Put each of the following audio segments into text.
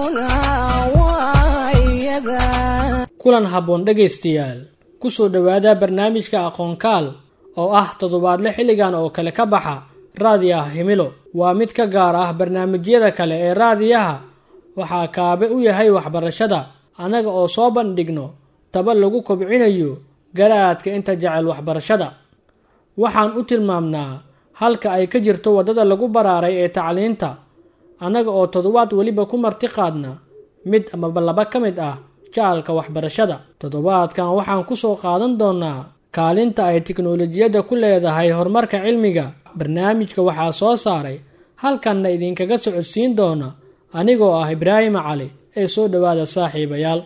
kulan habboon dhegaystayaal ku soo dhowaada barnaamijka aqoonkaal oo ah toddobaadle xilligan oo kale ka baxa raadiyaha himilo waa mid ka gaar ah barnaamijyada kale ee raadiyaha waxaa kaabe u yahay waxbarashada annaga oo soo bandhigno taba lagu kobcinayo garaadka inta jecel waxbarashada waxaan u tilmaamnaa halka ay ka jirto waddada lagu baraaray ee tacliinta annaga oo toddobaad weliba ku marti qaadna mid amaba laba ka mid ah jacalka waxbarashada toddobaadkan waxaan ku soo qaadan doonnaa kaalinta ay tiknolojiyadda ku leedahay horumarka cilmiga barnaamijka waxaa soo saaray halkanna idinkaga socodsiin doona anigoo ah ibraahima cali ee soo dhowaada saaxiibayaal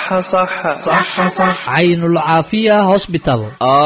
caynul caafiya hosbital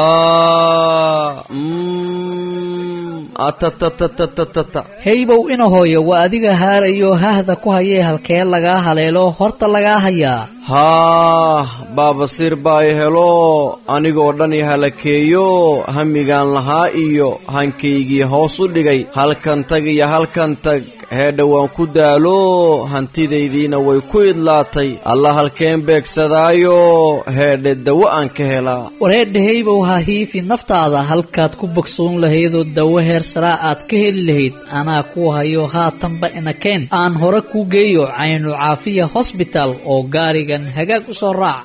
heybow ina hooyo waa adiga haarayo hahda ku hayee halkee lagaa haleelo horta lagaa hayaa haah baabasiir baa i helo anigoo dhan i halakeeyo hamigaan lahaa iyo hankaygii hoos u dhigay halkan tag iyo halkan tag heedha waan ku daalo hantidaydiina way ku idlaatay alla halkeen beegsadaayo heedhe dawo aan ka helaa wareedhahaybow ha hiifi naftaada halkaad ku bogsoon lahaydoo dawo heer saraa aad ka heli lahayd anaa kuu hayo haatanba inakeen aan hore kuu geeyo caynu caafiya hosbital oo gaarigan hagaag u soo raac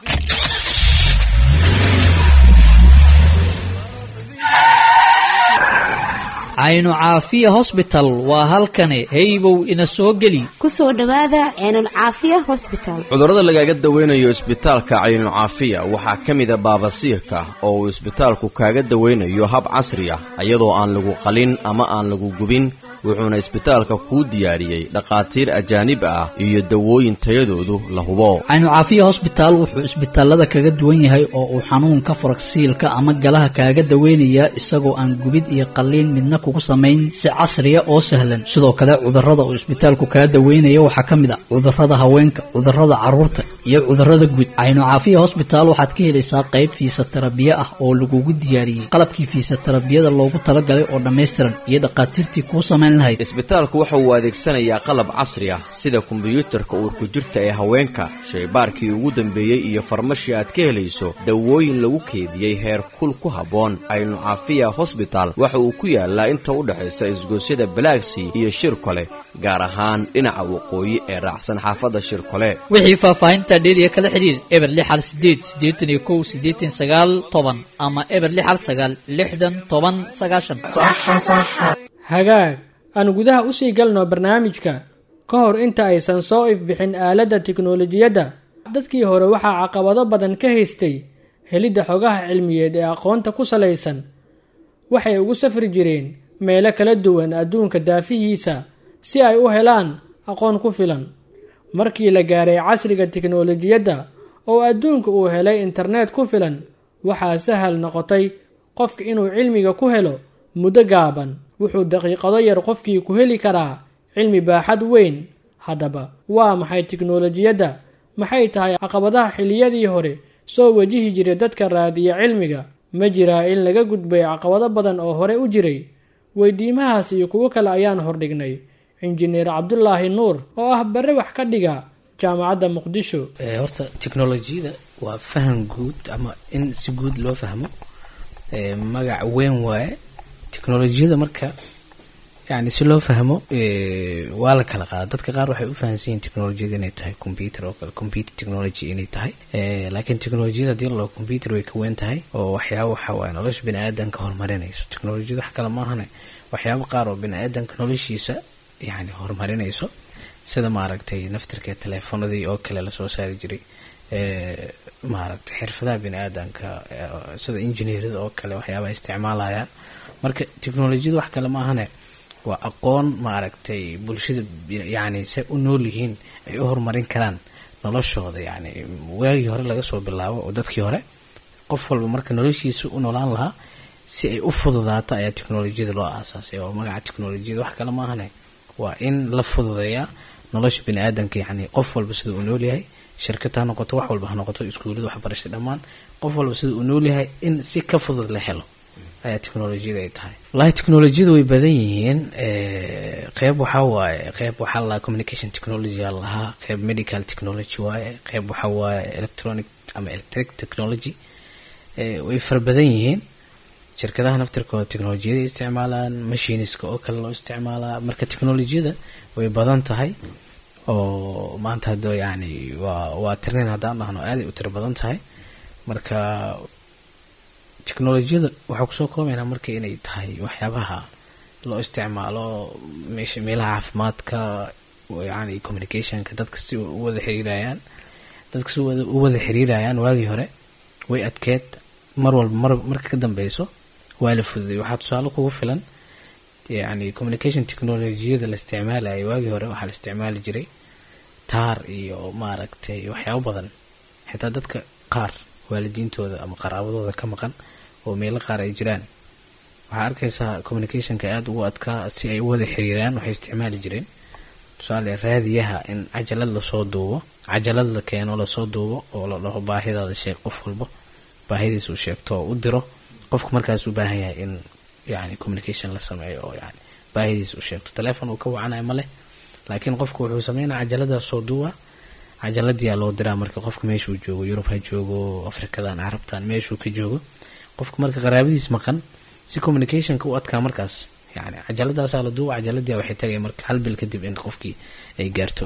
caynu caafiya hosbital waa halkani heybow ina soo geli ku soo dhowaada ceenul caafiya hosbital cudurrada lagaaga dawaynayo isbitaalka caynu caafiya waxaa ka mida baabasiirka oo uu isbitaalku kaaga dawaynayo hab casri ah iyadoo aan lagu qalin ama aan lagu gubin wuxuuna isbitaalka kuu diyaariyey dhakhaatiir ajaanib ah iyo dawooyin tayadoodu la hubo caynu caafiya hosbitaal wuxuu isbitaalada kaga duwan yahay oo uu xanuunka faragsiilka ama galaha kaaga daweynayaa isagoo aan gubid iyo qalliin midna kugu samayn si casriya oo sahlan sidoo kale cudurrada uu isbitaalku kaga daweynaya waxaa ka mid ah cudurrada haweenka cudurrada carruurta iyo cudurrada guud caynu caafiya hosbitaal waxaad ka helaysaa qayb fiisatarabiye ah oo lagugu diyaariyey qalabkii fiisatarabiyada loogu talagalay oo dhammaystiran iyo dhakhaatiirtii kuu samayn isbitaalku waxa uu adeegsanayaa qalab casri ah sida kombiyuutarka uurku jirta ee haweenka shaybaarkii ugu dambeeyey iyo farmashi aad ka helayso dawooyin lagu keediyey heer kul ku habboon caynu caafiya hosbital waxa uu ku yaalaa inta u dhexaysa isgoosyada balaagsy iyo shirkole gaar ahaan dhinaca waqooyi ee raacsan xaafadda shirkole wixii faahfaahinta dheeriya kala xidhiir eber lixal sideed siddeetan iyo kow siddeetan sagaal toban ama eber lixal sagaal lixdan toban sagaashan hagaag aan gudaha usii galno barnaamijka ka hor inta aysan soo ifbixin aaladda tiknolojiyadda dadkii hore waxaa caqabado badan ka haystay helidda xogaha cilmiyeed ee aqoonta ku salaysan waxay ugu safri jireen meelo kala duwan adduunka daafihiisa si ay u helaan aqoon ku filan markii la gaaray casriga tiknolojiyadda oo adduunka uu helay internet ku filan waxaa sahal noqotay qofka inuu cilmiga ku helo muddo gaaban wuxuu daqiiqado yar qofkii ku heli karaa cilmi baaxad weyn haddaba waa maxay tiknolojiyadda maxay tahay caqabadaha xilliyadii hore soo wajihi jiray dadka raadiya cilmiga ma jiraa in laga gudbay caqabado badan oo hore u jiray weydiimahaas iyo kuwo kale ayaan hordhignay injineer cabdulaahi nuur oo ah bare wax ka dhiga jaamacadda muqdisho horta teknolojiyada waa faham guud ama in si guud loo fahmo magac weyn waaye teknolojiyada marka yani si loo fahmo waa la kala qaada dadka qaar waxay u fahansan yihin technolojiyada inay tahay computer oo kale computer technology inay tahay laakiin technolojiyada hadii laloo computer way ka weyn tahay oo waxyaaba waxa waaye nolosha bini aadanka horumarinayso technolojiyada wax kale maahane waxyaaba qaar oo bini aadanka noloshiisa yani horumarinayso sida maaragtay naftirka teleefonadii oo kale lasoo saari jiray maaragtay xirfadaha bini aadanka sida engineerada oo kale waxyaabaha isticmaalayaan marka technolojiyada wax kale maahane waa aqoon maaragtay bulshada yani say u nool yihiin ay u horumarin karaan noloshooda yani waagii hore laga soo bilaabo oo dadkii hore qof walba marka noloshiisa u noolaan lahaa si ay u fududaato ayaa teknolojiyada loo aasaasay oo magaca teknolojiyada wax kale maahane waa in la fududeeyaa nolosha bini aadanka yani qof walba sida uu noolyahay shirkad ha noqoto wax walba ha noqoto iskuulada waxbarasha dhammaan qof walba sida uu noolyahay in si ka fudud la helo ayaa technolojiyada ay tahay wallahi technolojiyada way badan yihiin qeyb waxaa waaye qeyb waxaa lalahaa communication technology aa lahaa qeyb medical technology waaye qeyb waxaa waaye electronic ama electric technology way fara badan yihiin shirkadaha naftirkooda technolojiyada isticmaalaan machiniska oo kale loo isticmaalaa marka technolojiyada way badan tahay oo maanta hadda yani waa waa tirnayn haddaan dhahno aaday u tiro badan tahay marka technolojiyada waxaa kusoo koobaynaa marka inay tahay waxyaabaha loo isticmaalo meesha meelaha caafimaadka yani communicationka dadka si u wada xiriirayaan dadka si u wada xiriirayaan waagii hore way adkeed mar walba mar marka ka dambeyso waa la fududay waxaa tusaale kugu filan yani communication technolojiyada la isticmaalayay waagii hore waxaa la isticmaali jiray taar iyo maaragtay waxyaabo badan xitaa dadka qaar waalidiintooda ama qaraabadooda ka maqan oo meelo qaar ay jiraan waxaa arkaysaa communicationka aada ugu adkaa si ay u wada xiriiraan waxay isticmaali jireen tusaale raadiyaha in cajalad lasoo duubo cajalad la keeno lasoo duubo oo la dhaho baahidaada sheeg qof walba baahidiis uu sheegto oo u diro qofku markaas u baahan yahay in yani communication la sameeyo oo yani baahidiis uu sheegto telefon uu ka wacanayo ma leh laakiin qofku wuxuu sameynaya cajaladaas soo duuba cajaladiyaa loo diraa marka qofka meeshuu joogo yurub ha joogo afrikadan carabtan meeshuu ka joogo qofka marka qaraabadiis maqan si communicationka u adkaa markaas yani cajaladaasaa la duuba cajaladiia waxay tagay marka hal bil kadib in qofkii ay gaarto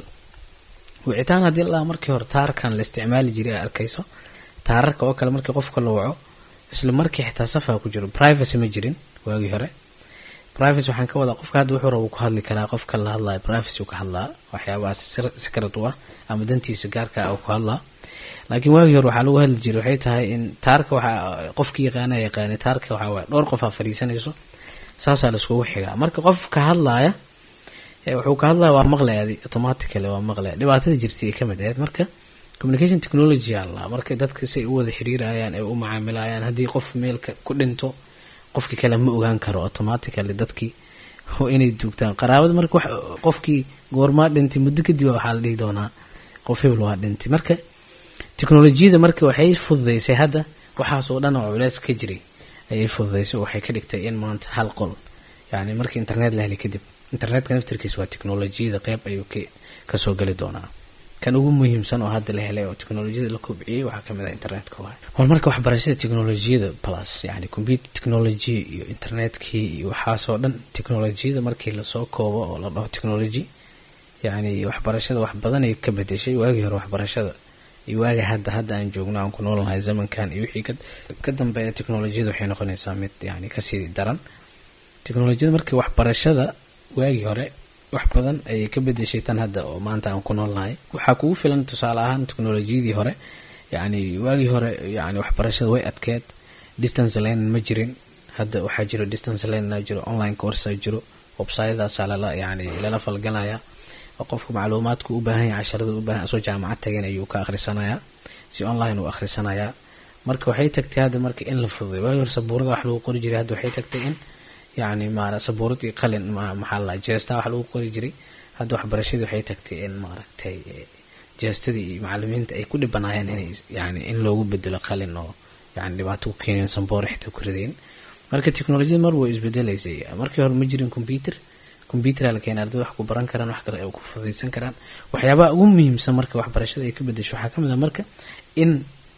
wicitaan haddii la dhaha markii hore taarkan la isticmaali jiray a arkayso taararka oo kale markii qofka la waco isla markii xitaa safaa ku jiro privacy ma jirin waagii hore privacy waxaan ka wadaa qofka hadda wuxuu raba ku hadli karaa qofka la hadlayo privacy ka hadlaa waxyaabahaas secret u ah ama dantiisa gaarka ah ku hadlaa laakiin waagii hore waxaa lagu hadli jiray waxay tahay in taarka waxaa qofki yaqaana yaqaanay taarka waxaa waay dhowr qof aa fadhiisanayso saasaa laiskugu xigaa marka qof ka hadlaaya wuxuu ka hadlaya waa maqlaya automatically waa maqlaya dhibaatada jirtay ay kamid ahayd marka communication technology alla marka dadka say u wada xiriirayaan ay u macaamilayaan haddii qof meelka ku dhinto qofki kale ma ogaan karo automatically dadkii oo inay duugtaan qaraabada marka qofkii goormaa dhintay muddo kadib waxaa la dhihi doonaa qof hebel waa dhintay marka technolojiyada marka waxay fududeysay hadda waxaasoo dhan oo culeys ka jiray ayay fududeysay oo waxay ka dhigtay in maanta hal qol yani markii internet la helay kadib internetka naftirkiisa waa technolojiyada qeyb ayuu kasoo geli doonaa kan ugu muhiimsan oo hadda la helay oo technolojiyada la kobciyey waxaa kamid ah internetka waay war marka waxbarashada technolojiyada plus yani computer technology iyo internetkii iyo waxaasoo dhan technolojiyada markii lasoo koobo oo la dhaho technology yani waxbarashada wax badan ay ka bedeshay waagii hore waxbarashada iyo waaga hadda hadda aan joogno aan ku noolnahay zamankan iyo wixii ka dambeeya technolojiyada waxay noqonaysaa mid yani kasii daran technolojiyada markii waxbarashada waagii hore wax badan ayay ka bedeshay tan hadda oo maanta aan ku noolnahay waxaa kugu filan tusaale ahaan technolojiyadii hore yani waagii hore yani waxbarashada way adkeed distance lane ma jirin hadda waxaa jiro distance lane jiro online coursa jiro websytedaasaa lala yani lala falgalaya oo qofka macluumaadku u baahan yahay casharada u baahan asoo jaamacad tagan ayuu ka akhrisanayaa si online uu akhrisanayaa marka waxay tagtay hadda marka in la fududay waagii hore sabuurada wax lagu qori jiray hadda waxay tagtay in yani maara sabuurad iyo qalin maxaa la jeesta wax lagu qori jiray hadda waxbarashadii waxay tagtay in maaragtay jeestadii iyo macalimiinta ay ku dhibanaayeen inay yani in loogu bedelo qalin oo yani dhibaato ku keeneen samboor xitaa ku rideen marka technolojiyada mar way isbedelaysay markii hore ma jirin computer compuutera la keenay ardada wax ku baran karaan wax kale ay ku fudaysan karaan waxyaabaha ugu muhiimsan marka waxbarashada ay ka bedesho waxaa kamid ah marka in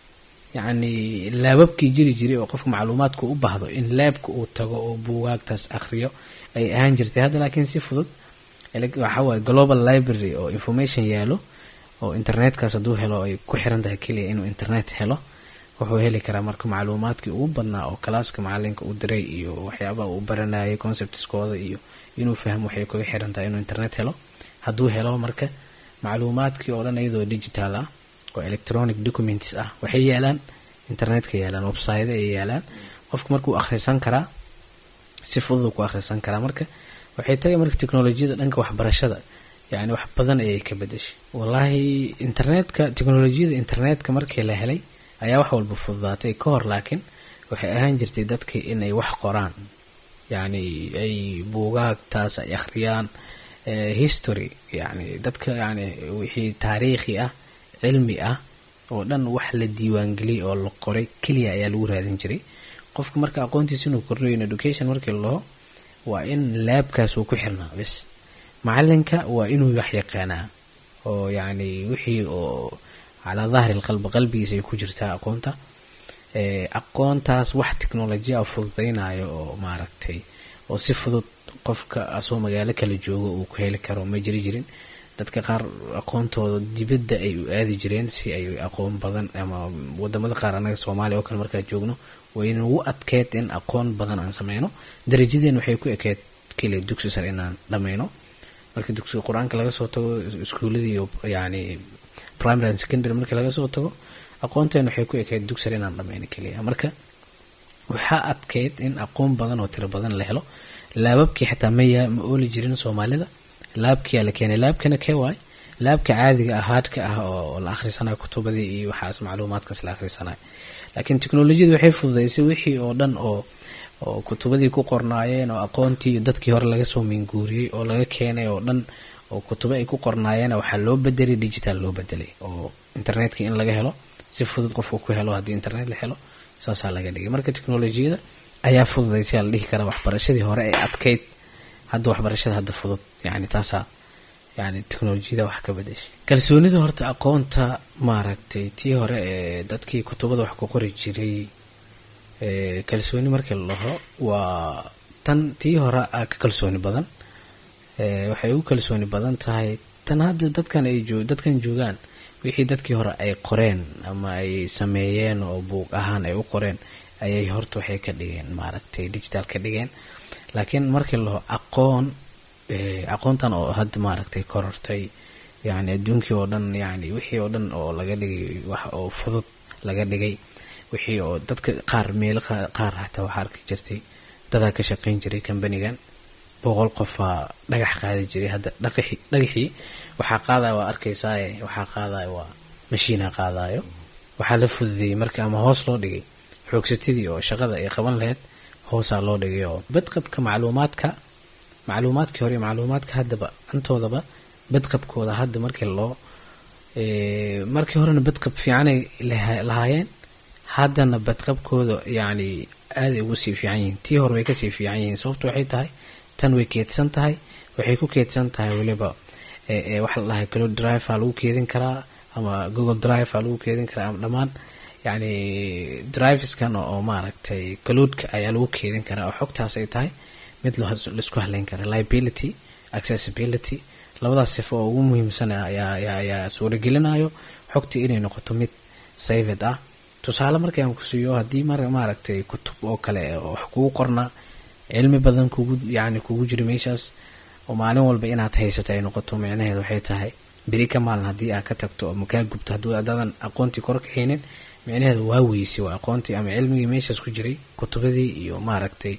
yacni laababkii jiri jiray oo qofka macluumaadku u baahdo in laabka uu tago oo buugaagtaas akhriyo ay ahaan jirtay hadda laakiin si fudud waxaa waaye global library oo information yaalo oo internetkaas hadduu helo ay ku xiran tahay keliya inuu internet helo wuxuu heli karaa marka macluumaadkii ugu badnaa oo kalaaska macalinka uu diray iyo waxyaabaha uu baranayay conceptskooda iyo inuu fahmo waxay kaga xiran tahay inuu internet helo hadduu helo marka macluumaadkii oo dhan iyadoo digital ah oo electronic documents ah waxay yaalaan internetka yaalaan website ay yaalaan qofku markuu akhrisan karaa si fudud ku akhrisan karaa marka waxay tagay marka technolojiyada dhanka waxbarashada yani wax badan ayay ka bedeshay wallaahi internetka technolojiyada internetka markii la helay ayaa wax walba fududaatay ka hor laakiin waxay ahaan jirtay dadkii inay wax qoraan yani ay buugaagtaas ay akhriyaan history yani dadka yani wixii taariikhi ah cilmi ah oo dhan wax la diiwaangeliyay oo la qoray keliya ayaa lagu raadin jiray qofka marka aqoontiisa inuu kordhiyo in education markii laho waa in laabkaas uu ku xirnaa bis macalinka waa inuu wax yaqaanaa oo yacni wixii oo calaa dahri lqalbi qalbigiisa ay ku jirtaa aqoonta aqoontaas wax technolojiya a fududaynayo oo maaragtay oo si fudud qofka asoo magaalo kala joogo uu ku heli karo ma jiri jirin dadka qaar aqoontooda dibadda ay u aadi jireen si ay aqoon badan ama wadamada qaar anaga soomaaliya oo kale markaa joogno waynagu adkeed in aqoon badan aan sameyno darajadeen waxay ku ekeed keliya dugsi sare inaan dhameyno marka dugsiga qur-aanka laga soo tago iskuuladii yani primary and secondary markii laga soo tago aqoonteen waxay ku ekeyd dugsi sare inaan dhameyno keliya marka waxaa adkeyd in aqoon badan oo tiro badan la helo laababkii xitaa maya ma ooli jirin soomaalida laabkiyaa la keenay laabkana kee waay laabka caadiga ah haadhka ah oo la akhrisanayo kutubadii iyo waxaas macluumaadkaas la akhrisanayo laakiin teknolojiyada waxay fududaysay wixii oo dhan oo oo kutubadii ku qornaayeen oo aqoontii dadkii hore laga soo minguuriyey oo laga keenay oo dhan oo kutubo ay ku qornaayeen waxaa loo bedelay digital loo bedelay oo internetka in laga helo si fudud qofka ku helo haddii internet la helo saasaa laga dhigay marka teknolojiyada ayaa fududaysay la dhihi karaa waxbarashadii hore ee adkeyd hadda waxbarashada hadda fudud yani taasaa yani teknolojiyada wax ka bedeshay kalsoonida horta aqoonta maaragtay tii hore ee dadkii kutubada wax ku qori jiray kalsooni markii la dhaho waa tan tii hore a ka kalsooni badan waxay u kalsooni badan tahay tan hadda dadkan ay joo dadkan joogaan wixii dadkii hore ay qoreen ama ay sameeyeen oo buuq ahaan ay u qoreen ayay horta waxay ka dhigeen maaragtay digital ka dhigeen laakiin markii la dhaho aqoon aqoontan oo hadda maaragtay korortay yani adduunkii oo dhan yani wixii oo dhan oo laga dhigay wax oo fudud laga dhigay wixii oo dadka qaar meelo qaar hataa waxaa arki jirtay dadaa ka shaqayn jiray kambanigan boqol qofaa dhagax qaadi jiray hadda dhaqixi dhagaxii waxaa qaadaya waa arkaysaaye waxaa qaadaya waa mashiina qaadayo waxaa la fududeeyey marka ama hoos loo dhigay xoogsatadii oo shaqada ay qaban lahayd hoosaa loo dhigay oo badqabka macluumaadka macluumaadkii hore macluumaadka haddaba antoodaba badqabkooda hadda markii loo markii horena badqab fiicanay lahaayeen haddana badqabkooda yacni aaday ugu sii fiican yihiin tii hore way kasii fiican yihiin sababtu waxay tahay tan way keedsan tahay waxay ku keedsan tahay weliba waxa la dhahay cloud drive aa lagu keedin karaa ama google drive aa lagu keedin karaa ama dhammaan yacni driveskan oo maaragtay cloudka ayaa lagu keedin karaa oo xogtaas ay tahay mid laisku haleyn kara liability accessibility labadaas sifo oo ugu muhiimsan ayaa suuragelinayo xogtii inay noqoto mid saved ah tusaale markii aan ku siiyo haddii maaragtay kutub oo kale wax kugu qorna cilmi badan kugu yani kugu jiro meeshaas oo maalin walba inaad haysato ay noqoto micnaheed waxay tahay beri ka maalin haddii aad ka tagto ama kaa gubto hadduu adaadan aqoontii kor ka haynin micnaheedu waa weysay waa aqoontii ama cilmigii meeshaas ku jiray kutubadii iyo maaragtay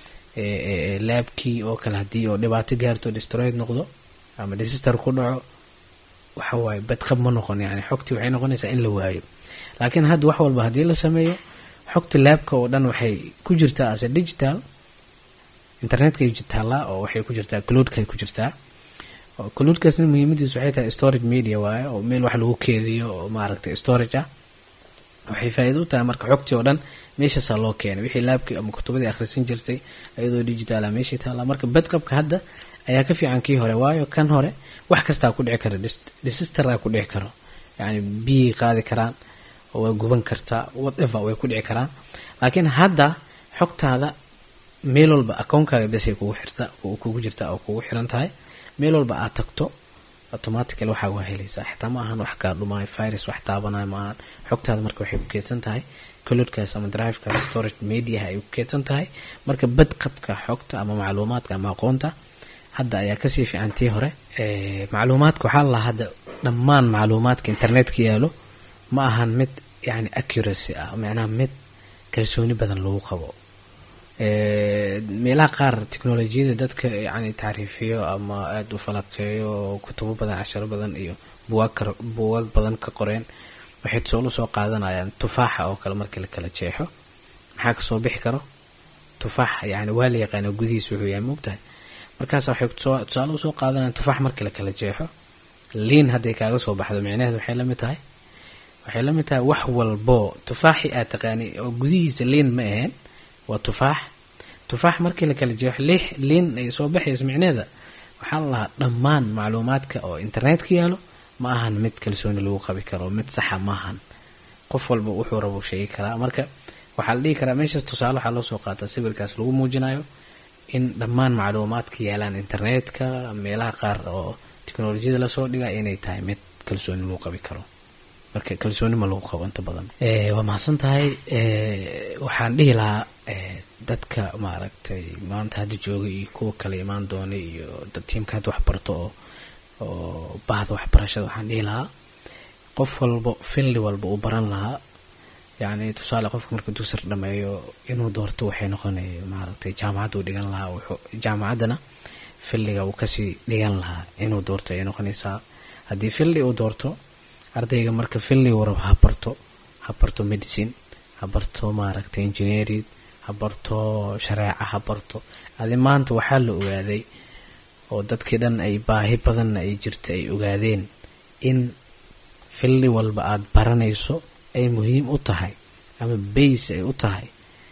laabkii oo kale haddii oo dhibaato gaarto destroyed noqdo ama desister ku dhaco waxa waaye badqab ma noqon yani xogtii waxay noqonaysaa in la waayo laakiin hadda wax walba haddii la sameeyo xogta laabka oo dhan waxay ku jirtaa ase digital internetkay taallaa oo waxay ku jirtaa cloudkay ku jirtaa cloudkaasna muhiimadiisu waxay tahay storage media waaye oo meel wax lagu keediyo oo maaragtay storage ah waxay faa-iida u tahay marka xogtii oo dhan meeshaasaa loo keenay wixii laabkii ama kutubadii akhrisan jirtay iyadoo digitaala meeshii taallaa marka badqabka hadda ayaa ka fiican kii hore waayo kan hore wax kastaa ku dhici kara desisteraa ku dhici karo yani biyay qaadi karaan oo way guban kartaa whatever way ku dhici karaan laakiin hadda xogtaada meel walba akoonkaaga besay kugu xirta kugu jirta oo kugu xiran tahay meel walba aad tagto automatical waxaa waa helaysaa xitaa ma ahan wax kaa dhumaayo virus wax taabanayo ma ahan xogtaada marka waxay ku keedsan tahay coloodkaas ama drivekaas storage mediaha ay ku keedsan tahay marka badqabka xogta ama macluumaadka ama aqoonta hadda ayaa kasii fiican tii hore macluumaadka waxaa la hadda dhammaan macluumaadka internetka yaalo ma ahan mid yani accuracy ah macnaha mid kalsooni badan lagu qabo meelaha qaar technolojiyada dadka yani tacriifiyo ama aada u falaqeeyo oo kutubo badan casharo badan iyo buwaag buwag badan ka qoreen waxay tusaalo soo qaadanayaan tufaaxa oo kale markii la kala jeexo maxaa kasoo bixi karo tufaax yani waa la yaqaana gudihiis wuxuu yahay moogtahay markaas waxay tusaale usoo qaadanayaan tufaax markii la kala jeexo liin hadday kaaga soo baxdo micnaheed waxay lamid tahay waxay lamid tahay wax walbo tufaaxi aad taqaani oo gudihiisa liin ma aheen waa tufaax tufaax markii la kala jeexo lix liin ay soo baxayso micneeda waxaa la lahaa dhammaan macluumaadka oo internetka yaalo ma ahan mid kalsooni lagu qabi karo mid saxa maahan qof walba wuxuu rabo sheegi karaa marka waxaa la dhihi karaa meeshaas tusaale waxaa loo soo qaataa sawirkaas lagu muujinayo in dhammaan macluumaadka yaalaan internetka meelaha qaar oo teknolojiyada lasoo dhiga inay tahay mid kalsooni lagu qabi karo marka kalsooni ma lagu qabo inta badan waa mahadsan tahay waxaan dhihi lahaa dadka maaragtay maanta hadda jooga iyo kuwa kale imaan doona iyo dad tiimka hadda waxbarto oo oo bahda waxbarashada waxaan dhihi lahaa qof walba filli walba uu baran lahaa yacni tusaale qofka marka dusar dhameeyo inuu doorto waxay noqonay maaragtay jaamacaddu dhigan lahaa wuxuu jaamacaddana filliga uu kasii dhigan lahaa inuu doorto ayay noqonaysaa haddii filli uu doorto ardayga marka filli uu rabo ha barto ha barto medicine ha barto maaragtay engineering ha barto shareeca ha barto adi maanta waxaa la ogaaday oo dadkii dhan ay baahi badanna ay jirta ay ogaadeen in filli walba aada baranayso ay muhiim u tahay ama bays ay u tahay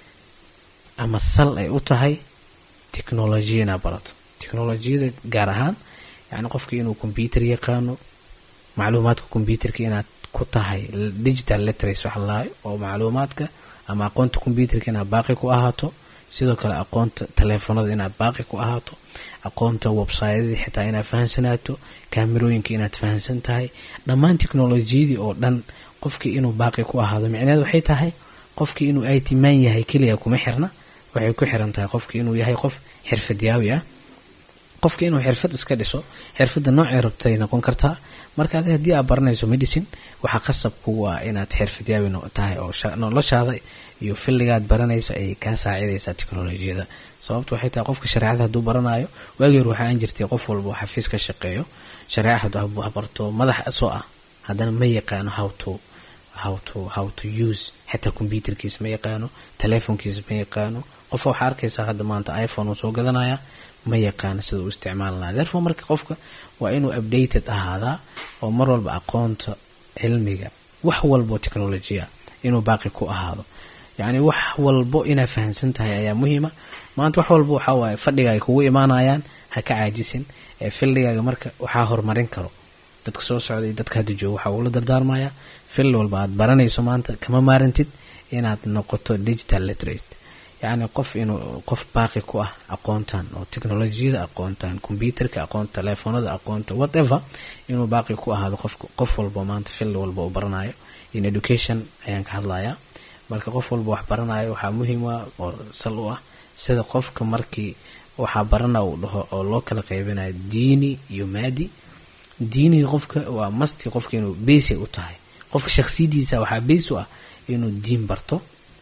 ama sal ay u tahay technolojiya inaad barato technolojiyada gaar ahaan yacni qofkii inuu combyuter yaqaano macluumaadka combyuterka inaad ku tahay digital literacy waxa lalahay oo macluumaadka ama aqoonta combyuterka inaad baaqi ku ahaato sidoo kale aqoonta taleefanada inaad baaqi ku ahaato aqoonta websyadadii xitaa inaad fahansanaato kaamirooyinka inaad fahansan tahay dhammaan technolojiyadii oo dhan qofkii inuu baaqi ku ahaado micneed waxay tahay qofkii inuu it man yahay keliya kuma xirna waxay ku xiran tahay qofkii inuu yahay qof xirfadyaawi ah qofkii inuu xirfad iska dhiso xirfadda noocay rabtay noqon kartaa marka adi haddii aad baranayso medicine waxaa qasab kugu ah inaad xirfadyaawi tahay oo noloshaada iyo filligaad baranayso ayay kaa saacidaysaa technolojiyada sababta waxay tahay qofka shareecada hadduu baranayo waagii hor waxaa aan jirtay qof walba oo xafiis ka shaqeeyo shareeca hadduu habarto madax soo ah haddana ma yaqaano how to how to how to use xitaa combyuterkiisa ma yaqaano telefonkiisa ma yaqaano qofa waxaa arkaysaa hadda maanta iphone uu soo gadanaya ma yaqaano sida uu isticmaal lahaa therefore marka qofka waa inuu updated ahaadaa oo mar walba aqoonta cilmiga wax walbo technolojiya inuu baaqi ku ahaado yacni wax walbo inaad fahamsan tahay ayaa muhiima maanta wax walba waxaa waaye fadhiga ay kugu imaanayaan ha ka caajisin ee filligaaga marka waxaa horumarin karo dadka soo socda iyo dadka hadda jooga waxaa ugula dardaarmayaa fil walba aad baranayso maanta kama maarantid inaad noqoto digital literate yacni qof inuu qof baaqi ku ah aqoontan oo technolojiyada aqoontan combyuterka aqoonta telefoonada aqoonta whatever inuu baaqi ku ahaado qof qof walba maanta fil walba uu baranayo in education ayaan ka hadlayaa marka qof walba wax baranayo waxaa muhiim ah oo sal u ah sida qofka markii waxaa barana uu dhaho oo loo kala qaybinayo diini iyo maadi diinigii qofka waa masti qofka inuu beysay u tahay qofka shaksiyadiisa waxaa beys u ah inuu diin barto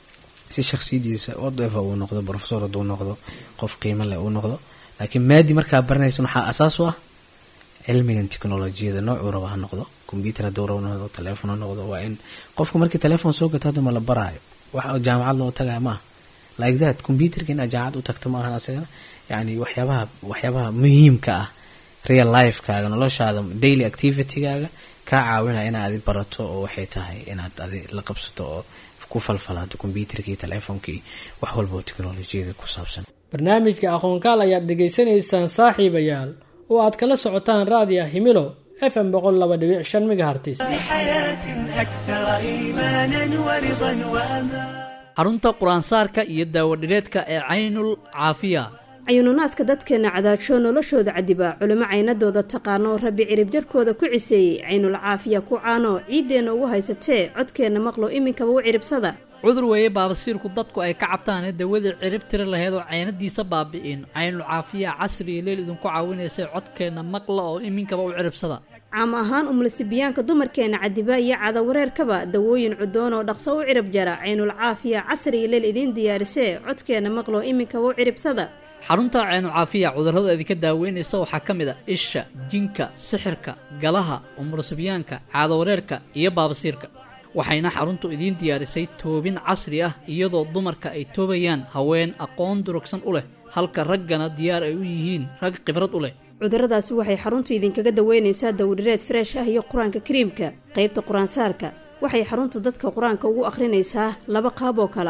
si shaksiyadiisa whatever uu noqdo professor hadduu noqdo qof qiimo leh uu noqdo laakiin maadi markaa baranaysan waxaa asaas u ah cilmigan technolojiyada noocuu raba ha noqdo combyuter hadduu raba noqdo teleefon ha noqdo waa in qofka markii teleefon soo gato hadda ma la baraayo wax jaamacad loo tagaya maaha like that combyuterka inaad jaamacad u tagto maahan asagana yacni waxyaabaha waxyaabaha muhiimka ah real lifekaaga noloshaada daily activitygaaga kaa caawinaya inaad adi barato oo waxay tahay inaad adi la qabsato oo ku falfalaado combyuterkii teleefonkii wax walba oo teknolojiyada ku saabsan barnaamijka aqoonkaal ayaad dhegaysanaysaan saaxiibayaal oo aad kala socotaan raadiya himilo f m boqol laba dhibic shan megahertis xarunta qur-aansaarka iyo daawadhireedka ee caynul caafiya cayununaadka dadkeenna cadaajoo noloshooda cadiba culimo caynadooda taqaano rabbi cirib jarkooda ku ciseeyey caynul caafiya ku caano ciiddeenna ugu haysatee codkeenna maqlo iminkaba u ciribsada cudur weeye baabasiirku dadku ay ka cabtaanee dawadii cirib tiri laheyd oo caynadiisa baabi'in caynul caafiya casri iyo leel idinku caawinaysay codkeenna maqla oo iminkaba u ciribsada caam ahaan umlasibiyaanka dumarkeenna cadiba iyo cadawareerkaba dawooyin cudoon oo dhaqso u cirib jara caynul caafiya casri iyo leel idiin diyaarisee codkeenna maqlo iminkaba u ciribsada xarunta caynu caafiya cudurrada idinka daaweynaysa waxaa ka mid a isha jinka sixirka galaha umurasibyaanka caadawareerka iyo baabasiirka waxayna xaruntu idiin diyaarisay toobin casri ah iyadoo dumarka ay toobayaan haween aqoon durugsan u leh halka raggana diyaar ay u yihiin rag khibrad u leh cudurradaasi waxay xaruntu idinkaga daweynaysaa dawdhireed freesh ah iyo qur-aanka kariimka qaybta qur-aansaarka waxay xaruntu dadka qur-aanka ugu akhrinaysaa laba qaab oo kale ah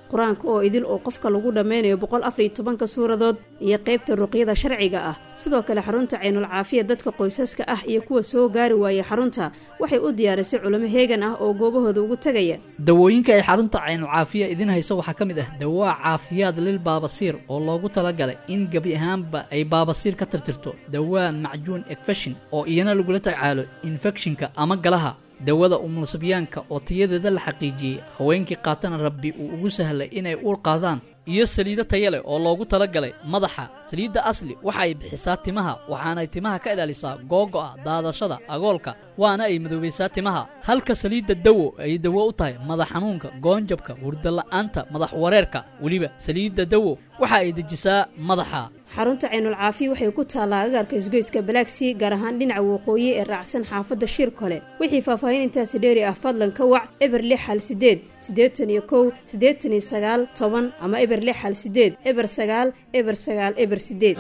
qur-aanka oo idil oo qofka lagu dhammeynayo boqol afariyo tobanka suuradood iyo qaybta ruqyada sharciga ah sidoo kale xarunta caynul caafiya dadka qoysaska ah iyo kuwa soo gaari waayay xarunta waxay u diyaarisay culimo heegan ah oo goobahooda ugu tegaya dawooyinka ay xarunta caynul caafiya idin hayso waxaa ka mid ah dawaa caafiyaad lil baabasiir oo loogu talagalay in gebi ahaanba ay baabasiir ka tirtirto dawaa macjuun ekfeshin oo iyana lagula tacaalo infekshinka ama galaha dawada umulsabyaanka oo tayadeeda la xaqiijiyey haweenkii qaatana rabbi uu ugu sahlay inay uur qaadaan iyo saliido taya leh oo loogu talagalay madaxa saliidda asli waxa ay bixisaa timaha waxaanay timaha ka ilaalisaa googo'a daadashada agoolka waana ay madoobaysaa timaha halka saliidda dawo ay dawo u tahay madax xanuunka goonjabka hurdala'aanta madax wareerka weliba saliidda dawo waxa ay dejisaa madaxa xarunta caynul caafiya waxay ku taallaa agaarka isgoyska balaagsii gaar ahaan dhinaca waqooyi ee raacsan xaafadda shir kole wixii faahfaahin intaasi dheeri ah fadlan ka wac eber lix hal sideed siddeetan iyo kow siddeetan iyo sagaal toban ama eber lix hal sideed eber sagaal eber sagaal eber sideed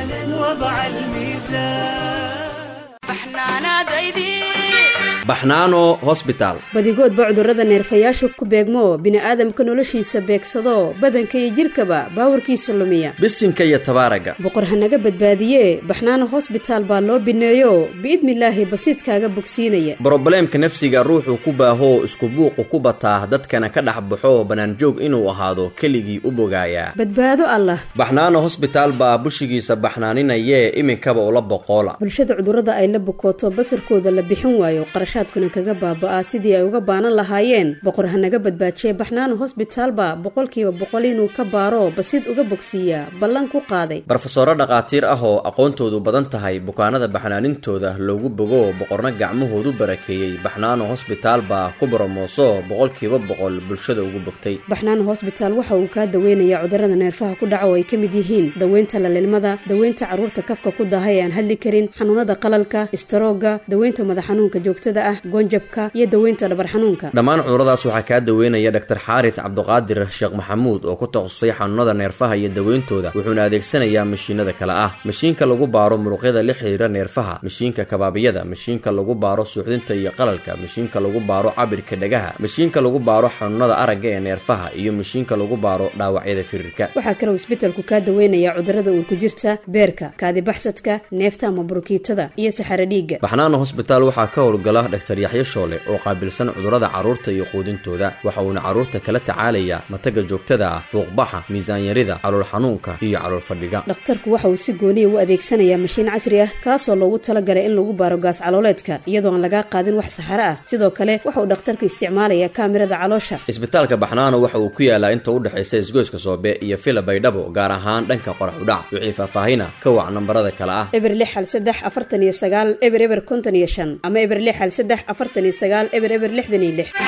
baxnaano hosbitaal badigoodba cudurrada neerfayaasha ku beegmo bini'aadamka noloshiisa beegsado badanka iyo jidhkaba baawarkiisa lumiya bisinka iyo tabaaraga boqor hanaga badbaadiye baxnaano hosbitaal baa loo bineeyo biidnilaahi basiidkaaga bogsiinaya brobleemka nafsiga ruuxuu ku baahoo isku buuqu ku bataa dadkana ka dhex baxo bannaanjoog inuu ahaado keligii u bogaayaa badbaado allah baxnaano hosbitaal baa bushigiisa baxnaaninayee iminkaba ula boqoola bulshada cudurrada ay la bukooto basarkooda la bixin waayo qarashaadkuna kaga baaba'aa sidii ay uga baanan lahaayeen boqor hanaga badbaajiye baxnaano hosbitaalba boqolkiiba boqol inuu ka baaro basiid uga bogsiiyaa ballan ku qaaday barofesoro dhakhaatiir ah oo aqoontoodu badan tahay bukaanada baxnaanintooda loogu bogo boqorna gacmahoodu barakeeyey baxnaano hosbitaal baa ku boromooso boqolkiiba boqol bulshada ugu bogtay baxnaano hosbitaal waxa uu kaa daweynayaa cudurrada neerfaha ku dhaca oo ay ka mid yihiin daweynta lalilmada daweynta carruurta kafka ku daaha ee aan hadli karin xanuunada qalalka istaroogga daweynta madax xanuunka joogtada ah goonjabka iyo daweynta dhabar xanuunka dhammaan cuduradaas waxaa kaa daweynaya dhaktar xaaris cabduqaadir sheekh maxamuud oo ku takhasusay xanuunada neerfaha iyo daweyntooda wuxuuna adeegsanayaa mashiinada kale ah mashiinka lagu baaro muruqyada la xiriira neerfaha mashiinka kabaabiyada mashiinka lagu baaro suuxdinta iyo qalalka mashiinka lagu baaro cabirka dhagaha mashiinka lagu baaro xanuunada aragga ee neerfaha iyo mashiinka lagu baaro dhaawacyada firirka waxaa kaloo isbetelku kaa daweynayaa cudurrada uurku jirta beerka kaadibaxsadka neefta ama burukiitada iyo saxaro dhiigga baxnaano hosbitaal waxaa ka howlgala dhaktar yaxyo shoole oo qaabilsan cudurrada carruurta iyo quudintooda waxa uuna carruurta kala tacaalayaa mataga joogtada ah fuuqbaxa miisaanyarida calool xanuunka iyo calool fadhiga dhakhtarku waxa uu si gooniya u adeegsanayaa mashiin casri ah kaasoo loogu talagalay in lagu baaro gaas calooleedka iyadoo aan lagaa qaadin wax saxaro ah sidoo kale waxa uu dhakhtarku isticmaalayaa kaamirada caloosha isbitaalka baxnaano waxa uu ku yaalaa inta u dhexaysa isgoyska soobe iyo fila baydhabo gaar ahaan dhanka qorax udhac wixii faahfaahina ka wac nambarada kale ah eber lix hal saddex afartan iyo sagaal eber eber konton iyo shan ama eber lix hal saddex afartan iyo sagaal eber eber lixdan iyo lix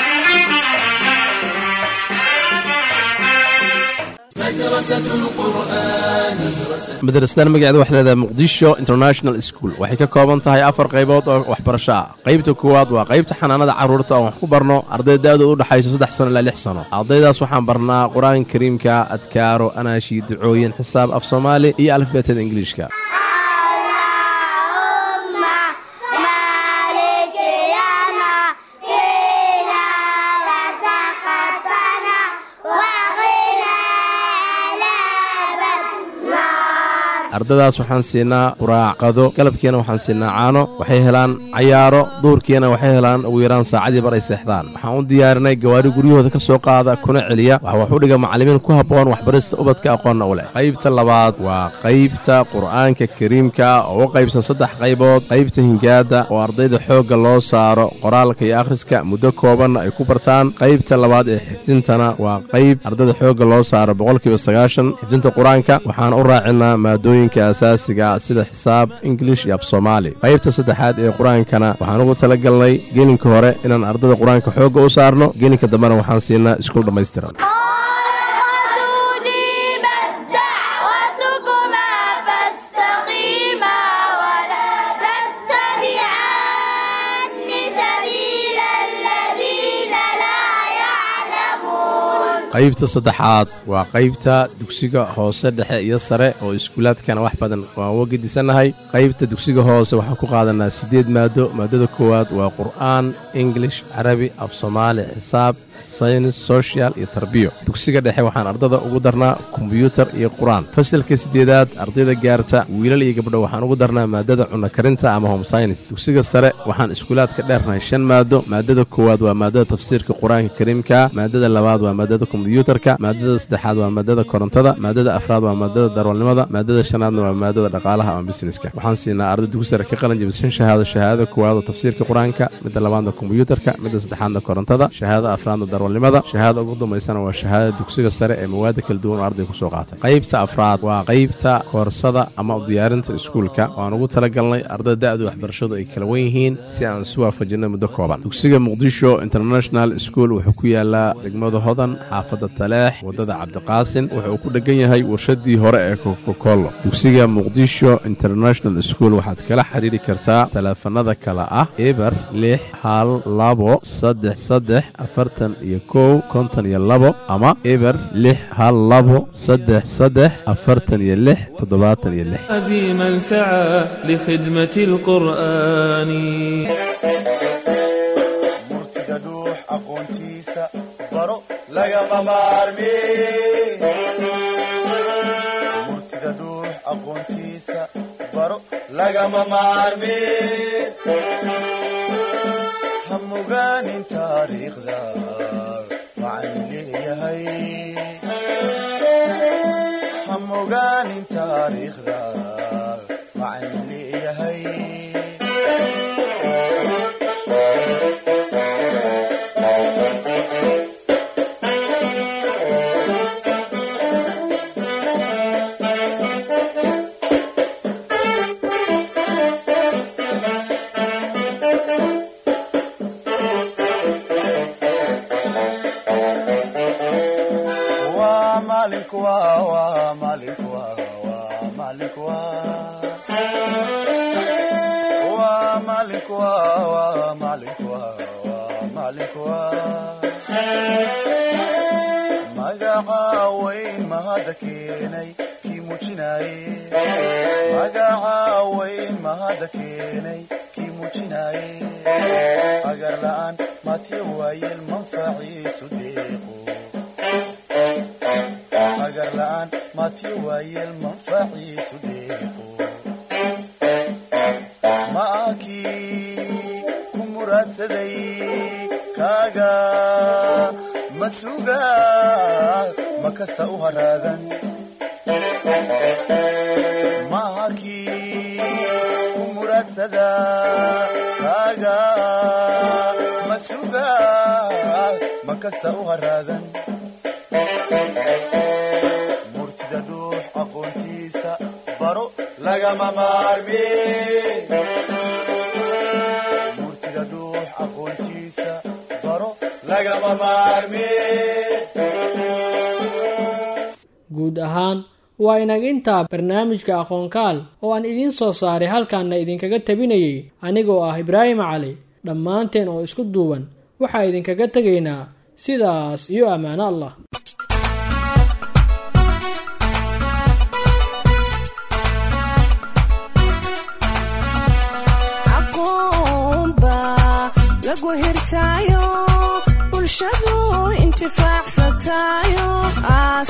madrasadan magaceeda waxay leedahay muqdisho international school waxay ka kooban tahay afar qaybood oo waxbarasho ah qaybta koowaad waa qaybta xanaanada carruurta oon wax ku barno arday da-dooda u dhexayso saddex sano ilaa lix sano ardaydaas waxaan barnaa qur-aanka kariimka adkaaro anaashi ducooyin xisaab af soomaali iyo alifbeetada ingiliishka ardadaas waxaan siinaa quraacqado galabkiina waxaan siinaa caano waxay helaan cayaaro duurkiina waxay helaan ugu yaraan saacadii bar ay seexdaan waxaan u diyaarinay gawaari guryahooda ka soo qaada kuna celiya waxa wax u dhiga macallimiin ku habboon waxbarista ubadka aqoonna u leh qaybta labaad waa qaybta qur'aanka kariimka oo u qaybsan saddex qaybood qaybta hingaada oo ardayda xoogga loo saaro qoraalka iyo akhriska muddo koobanna ay ku bartaan qaybta labaad ee xifdintana waa qayb ardayda xoogga loo saaro boqolkiiba sagaashan xifdinta qur-aanka waxaan u raacinaa maadooyin asaasiga sida xisaab ingilish iyo af soomaali qaybta saddexaad ee qur-aankana waxaan ugu tala galnay gelinka hore inaan ardada qur-aanka xoogga u saarno gelinka dambena waxaan siinaa iskuul dhammaystiran qaybta saddexaad waa qaybta dugsiga hoose dhexe iyo sare oo iskuulaadkana wax badan waan uga gedisannahay qaybta dugsiga hoose waxaan ku qaadanaa siddeed maado maadada koowaad waa qur'aan ingilish carabi af soomaali xisaab saynis social iyo tarbiyo dugsiga dhexe waxaan ardada ugu darnaa kombiyuutar iyo qur-aan fasalka siddeedaad ardayda gaarta wiilal iyo gabdho waxaan ugu darnaa maadada cunno karinta ama home saynis dugsiga sare waxaan iskuulaadka dheernahay shan maado maadada koowaad waa maadada tafsiirka qur-aanka kariimka maadada labaad waa maadada kombiyuutarka maadada saddexaad waa maadada korontada maadada afraad waa maadada darwalnimada maadada shanaadna waa maadada dhaqaalaha ama busineska waxaan siinaa arday dugsi sare ka qalin jabisa shan shahaado shahaadada koowaad oo tafsiirka qur-aanka midda labaadna kombiyuutarka midda saddexaadna korontada shahaadada afraadna darwalnimada shahaadada ugu dambaysana waa shahaadada dugsiga sare ee mawaada kala duwan oo arday ku soo qaatay qaybta afraad waa qaybta koorsada ama u diyaarinta iskuulka waan ugu talagalnay ardada da'da waxbarashadu ay kala wen yihiin si aan isu waafajinno muddo kooban dugsiga muqdisho international school wuxuu ku yaalaa degmada hodan xaafadda taleex waddada cabdiqaasin wuxuu ku dhegan yahay warshadii hore ee kokokolo dugsiga muqdisho international school waxaad kala xiriiri kartaa taleefanada kale ah eber lix hal labo saddex saddex afartan iyo kow konton iyo labo ama eber lix hal labo saddex saddex afartan iyo lix toddobaatan iyo lix عزيما سعى لخدمة القرآن murtida dhuux aqoontiisa baro lagama maarmi murtida dhuux aqoontiisa baro lagama maarmi ha mogaanin taariikhda waxaan leeyahay ha mogaanin taariikhda waxaan leeyahay waa maalinku waa waa maalinku waa waa maalinku waa waa maalinku waa waa maalinku waa waa maalinku waa magaca weyn mahadda keenay kii muujinaaye magaca weyn mahadda keenay kii muujinaaye agar la'aan matiya waayeel manfaciisu deeqo agar la'aan matiya waayeel manfaciisu deeqo ma akii ku muraadsaday kaaga ma suga ma kasta u haraadan ma akii ku muraadsada kaaga ma suga ma kasta u haraadan murtida dhuux aqoontiisa baro lagama maarmi murtida dhuux aqoontiisa baro lagama maarmi guud ahaan waa inaga intaa barnaamijka aqoonkaal oo aan idiin soo saaray halkaanna idinkaga tabinayay anigoo ah ibraahim cali dhammaanteen oo isku duuban waxaa idinkaga tegaynaa sidaas iyo ammaano allah aqoonba lagu hirtaayo bulshadu intifaacsataayo